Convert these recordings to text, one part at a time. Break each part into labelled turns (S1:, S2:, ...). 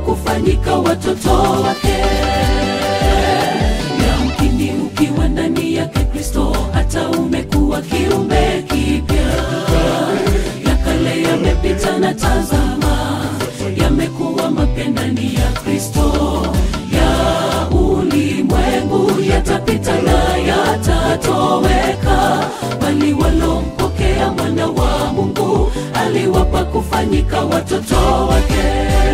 S1: kufanyika watoto wake. Yamkini ukiwa ndani yake Kristo, hata umekuwa kiumbe kipya. Ya kale yamepita na tazama, yamekuwa mapya ndani ya Kristo. Ya ulimwengu yatapita na yatatoweka, bali walompokea mwana wa Mungu aliwapa kufanyika watoto wake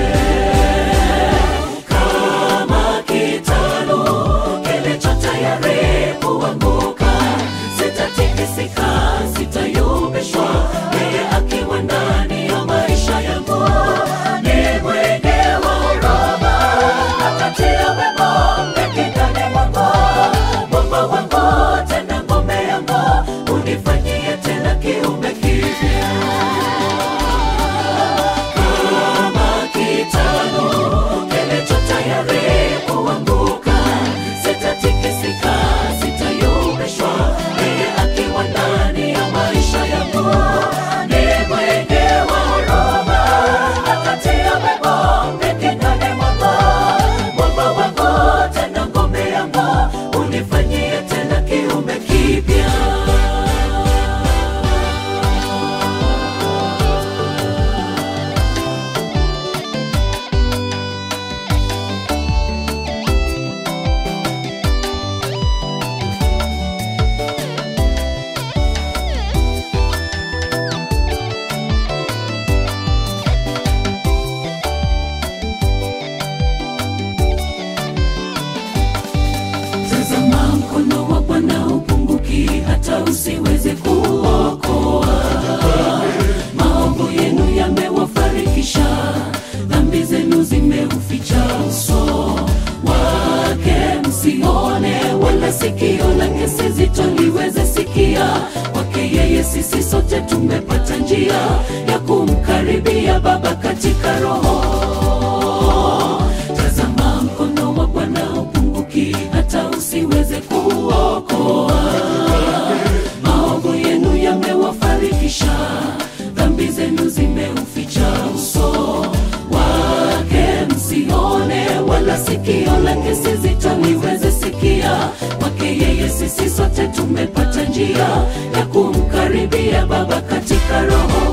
S1: kama kitalu kilicho tayari kuanguka, sitatikisika, sitayumbishwa. Yeye akiwa ndani ya maisha yangu ni mwenge wa huruma, atatia wema kinywani mwangu. Mwamba wangu tena ngome yangu, unifanyie tena kiumbe kipya kama kitalu kilicho tayari kuanguka, sitatikisika, sitayumbishwa. Yeye akiwa ndani ya maisha yangu ni mwenge wa huruma, atatia wema kinywani mwangu. Mwamba wangu tena ngome yangu, unifanyie tena kiumbe kipya. Tazama mkono wa Bwana upunguki hata usiweze kuokoa. Maovu yenu yamewafarikisha, dhambi zenu zimeuficha uso wake, msione wala sikio lake si zito liweze sikia. Kwake yeye sisi sote tumepata njia ya kumkaribia Baba katika Roho. Tazama mkono wa Bwana upunguki hata usiweze kuokoa. Maovu yenu yamewafarikisha, dhambi zenu zimeuficha uso wake, msione wala sikio lake si zito liweze sikia. Kwake yeye sisi sote tumepata njia ya kumkaribia Baba katika Roho.